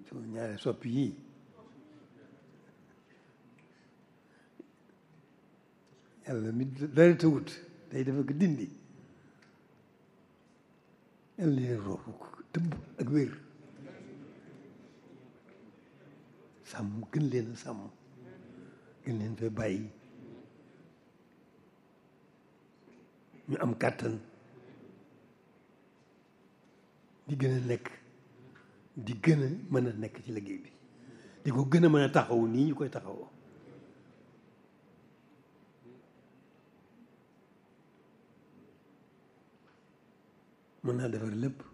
sunu ñaari soppi yii yàlla mi dara tawut day dafa ko dindi yàlla leen roofu tëbb ak wér sàmm gën leen a sàmm gën leen fee bàyyi ñu am kàttan di gën a nekk di gën a mën a nekk ci liggéey bi di ko gën a mën a taxaw nii ñu koy taxawoo mën naa defar lépp